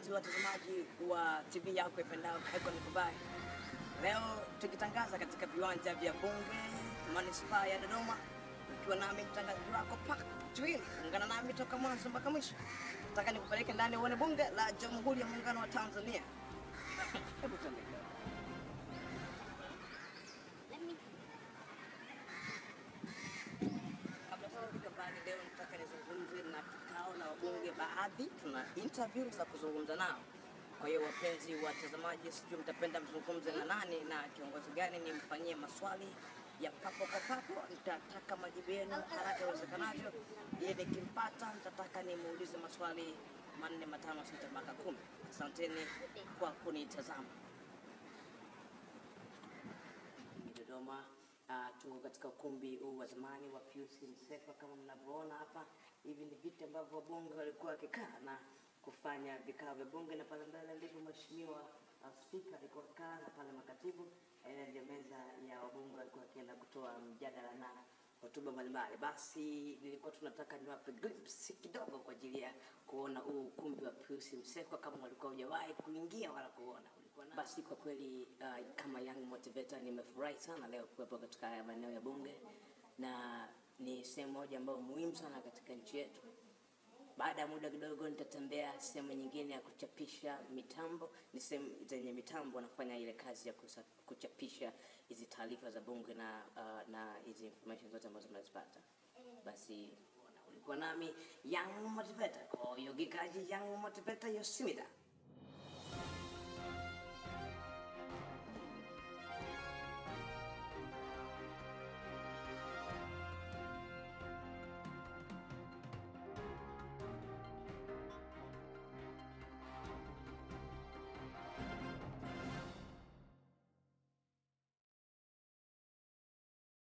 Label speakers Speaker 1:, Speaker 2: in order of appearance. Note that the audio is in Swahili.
Speaker 1: wapenzi watazamaji wa TV yako ipendao Icon Dubai. Leo tukitangaza katika viwanja vya Bunge manispaa ya Dodoma, ukiwa nami mtangazaji wako Pak Twili. Ungana nami toka mwanzo mpaka mwisho. Nataka nikupeleke ndani uone Bunge la Jamhuri ya Muungano wa Tanzania. Hebu tuende. Kabla tujafika mbali, leo nataka nizungumze na kikao na wabunge baadhi. Tuna interview za kuzungumza nao. Kwa hiyo wapenzi watazamaji, sijui mtapenda mzungumze na nani na kiongozi gani, nimfanyie maswali ya papo kwa papo. Nitataka majibu yenu haraka iwezekanavyo, ili nikimpata nitataka nimuulize maswali manne, matano, sita mpaka kumi. Asanteni kwa kunitazama. Dodoma. Uh, tuko katika ukumbi huu wa zamani wa Pius Msekwa kama mnavyoona hapa. Hivi ni viti ambavyo wabunge walikuwa wakikaa na kufanya vikao vya bunge, na pale mbele ndipo mheshimiwa uh, spika alikuwa kaa na pale makatibu, ile ndio meza ya wabunge walikuwa wakienda kutoa mjadala na hotuba mbalimbali. Basi nilikuwa tunataka niwape glimpse kidogo kwa ajili ya kuona huu ukumbi wa Pius Msekwa kama walikuwa hujawahi kuingia wala kuona. Ulikuwa na... Basi kwa kweli uh, kama young motivator nimefurahi sana leo kuwepo katika haya maeneo ya bunge, na ni sehemu moja ambayo muhimu sana katika nchi yetu. Baada ya muda kidogo nitatembea sehemu nyingine ya kuchapisha mitambo. Ni sehemu zenye mitambo wanafanya ile kazi ya kusa, kuchapisha hizi taarifa za bunge na uh, na hizi information zote ambazo mnazipata. Basi ulikuwa nami young motivator, kwa hiyo gikaji young motivator Yosimida.